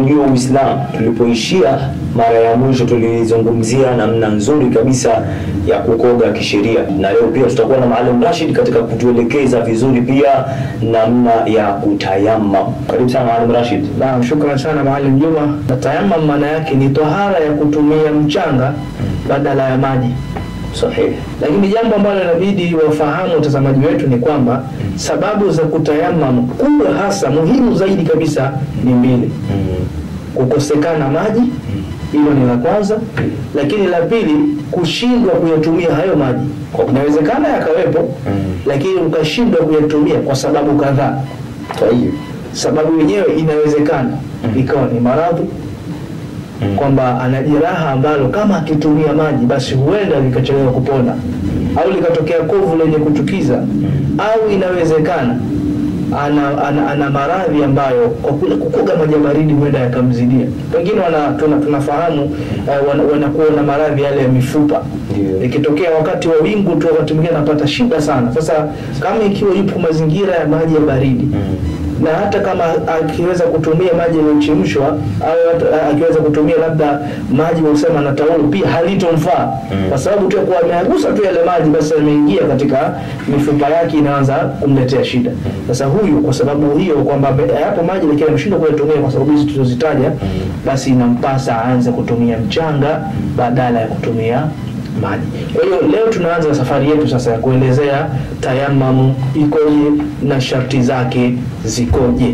kujua Uislamu. Tulipoishia mara ya mwisho, tulizungumzia namna nzuri kabisa ya kukoga kisheria, na leo pia tutakuwa na Maalim Rashid katika kutuelekeza vizuri pia namna ya kutayamam. Karibu sana Maalim Rashid. Naam, shukran sana Maalim Juma. Na tayamam maana yake ni tohara ya kutumia mchanga badala ya maji. Sahihi. Lakini jambo ambalo inabidi wafahamu watazamaji wetu ni kwamba sababu za kutayamam kubwa hasa muhimu zaidi kabisa ni mbili: kukosekana maji, hilo ni la kwanza, lakini la pili kushindwa kuyatumia hayo maji. Inawezekana yakawepo, lakini ukashindwa kuyatumia kwa sababu kadhaa. Tayib. Sababu yenyewe inawezekana ikawa ni maradhi kwamba ana jeraha ambalo kama akitumia maji basi huenda likachelewa kupona au likatokea kovu lenye kuchukiza au inawezekana ana, ana, ana maradhi ambayo kwa kule kukoga maji ya baridi huenda yakamzidia. Wengine wana, tuna, tunafahamu uh, wana, wanakuwa na maradhi yale ya mifupa Ndio. ikitokea wakati wa wingu tu, wakati mwingine anapata shida sana. Sasa kama ikiwa yupo mazingira ya maji ya baridi na hata kama akiweza kutumia maji yaliyochemshwa au hata akiweza kutumia labda maji usema na taulo pia halitomfaa kwa sababu tu ya kuwa ameagusa tu yale maji basi ameingia katika mifupa yake inaanza kumletea shida. Sasa huyu kwa sababu hiyo kwamba ame- hapo maji lakini ameshindwa kuyatumia kwa sababu hizi tulizozitaja, basi inampasa aanze kutumia mchanga badala ya kutumia maji. Kwa hiyo leo tunaanza safari yetu sasa ya kuelezea tayamamu ikoje na sharti zake zikoje.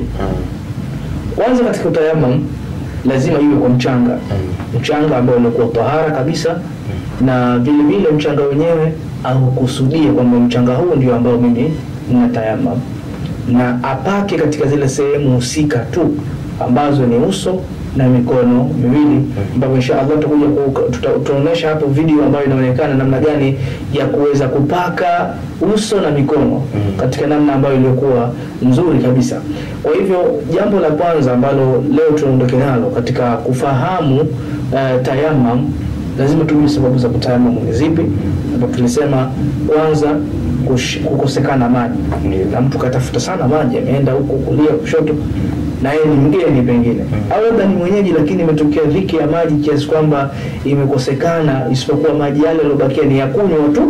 Kwanza katika tayamam lazima iwe kwa mchanga, mchanga ambao unakuwa tahara kabisa, na vile vile mchanga wenyewe au kusudie kwamba mchanga huu ndio ambao mimi nina tayamam, na apake katika zile sehemu husika tu ambazo ni uso na mikono miwili, ambapo insha Allah tutakuja ku- tuta- tutaonyesha hapo video ambayo inaonekana namna gani ya kuweza kupaka uso na mikono katika namna ambayo iliyokuwa nzuri kabisa. Kwa hivyo jambo la kwanza ambalo leo tunaondoke nalo katika kufahamu uh, tayamam, lazima tujue sababu za kutayamam ni zipi, ambapo tulisema kwanza kush- kukosekana maji, na mtu katafuta sana maji, ameenda huku kulia kushoto na yeye ni mgeni pengine au labda ni mwenyeji, lakini imetokea dhiki ya maji kiasi kwamba imekosekana, isipokuwa maji yale yaliyobakia ni ya kunywa tu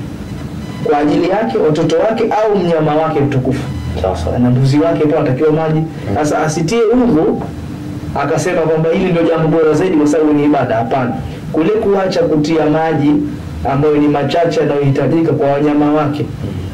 kwa ajili yake, watoto wake au mnyama wake mtukufu Sasa. na mbuzi wake pia anatakiwa maji. Sasa asitie udhu akasema kwamba hili ndio jambo bora zaidi kwa sababu ni ibada. Hapana, kule kuacha kutia maji ambayo ni machache yanayohitajika kwa wanyama wake,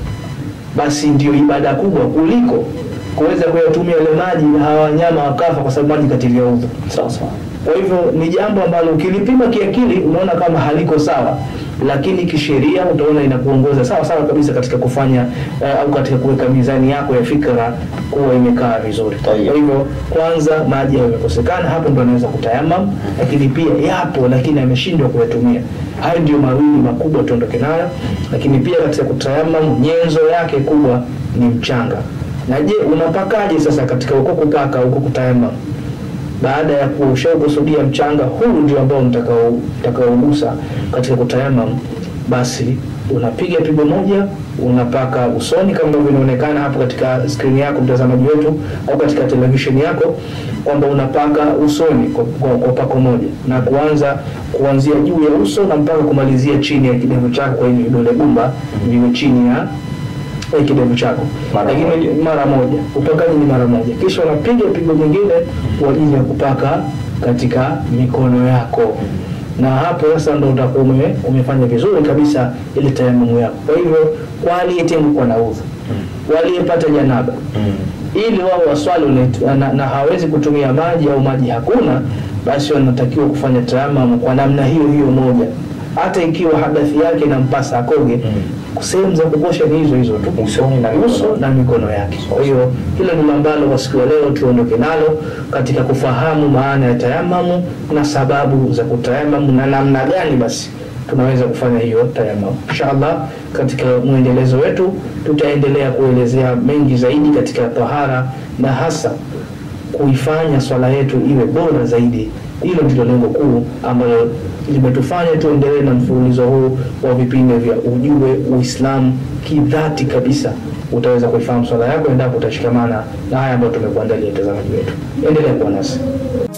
basi ndio ibada kubwa kuliko kuweza kuyatumia yale maji hawa wanyama wakafa kwa sababu maji katilia udhu. Sasa. Kwa hivyo ni jambo ambalo ukilipima kiakili unaona kama haliko sawa, lakini kisheria utaona inakuongoza sawa sawa kabisa katika kufanya eh, au katika kuweka mizani yako ya fikra kuwa imekaa vizuri. Kwa Tayeb. hivyo kwanza maji yamekosekana, hapo ndo anaweza kutayamam, lakini pia yapo, lakini ameshindwa kuyatumia. Hayo ndio mawili makubwa tuondoke nayo, lakini pia katika kutayamam nyenzo yake kubwa ni mchanga. Na je, unapakaje sasa katika uko kupaka uko kutayamam? baada ya kushaukusudia mchanga huu ndio ambao mtakao- mtakaougusa katika kutayamam, basi unapiga pigo moja, unapaka usoni kama ambavyo inaonekana hapo katika skrini yako mtazamaji wetu, au katika televisheni yako, kwamba unapaka usoni kwa, kwa, kwa pako moja na kuanza kuanzia juu ya uso na mpaka kumalizia chini ya kidevu chako, kwa hivi vidole gumba viwe chini ya ya kidevu chako, Mara lakini moja. mara moja. Upakaji ni mara moja, kisha unapiga pigo jingine kwa ajili ya kupaka katika mikono yako, na hapo sasa ndo utakuwa ume- umefanya vizuri kabisa ile tayamumu yako. Kwa hivyo kwa aliyetengwa na udhu, waliyepata janaba ili wao waswali ule- na, na hawezi kutumia maji au maji hakuna, basi wanatakiwa kufanya tayamam kwa namna hiyo hiyo moja, hata ikiwa hadathi yake inampasa akoge sehemu za kukosha ni hizo hizo tu, Usoni na mikono. uso na mikono yake. Kwa hiyo hilo ni ambalo kwa siku ya leo tuondoke nalo katika kufahamu maana ya tayamamu na sababu za kutayamamu na namna gani basi tunaweza kufanya hiyo tayamamu. Inshallah, katika mwendelezo wetu tutaendelea kuelezea mengi zaidi katika tahara na hasa kuifanya swala yetu iwe bora zaidi. Hilo ndilo lengo kuu ambalo limetufanya tuendelee na mfululizo huu wa vipindi vya Ujue Uislamu kidhati kabisa. Utaweza kuifahamu swala yako endapo utashikamana na haya ambayo tumekuandalia, mtazamaji wetu. Endelea kuwa nasi.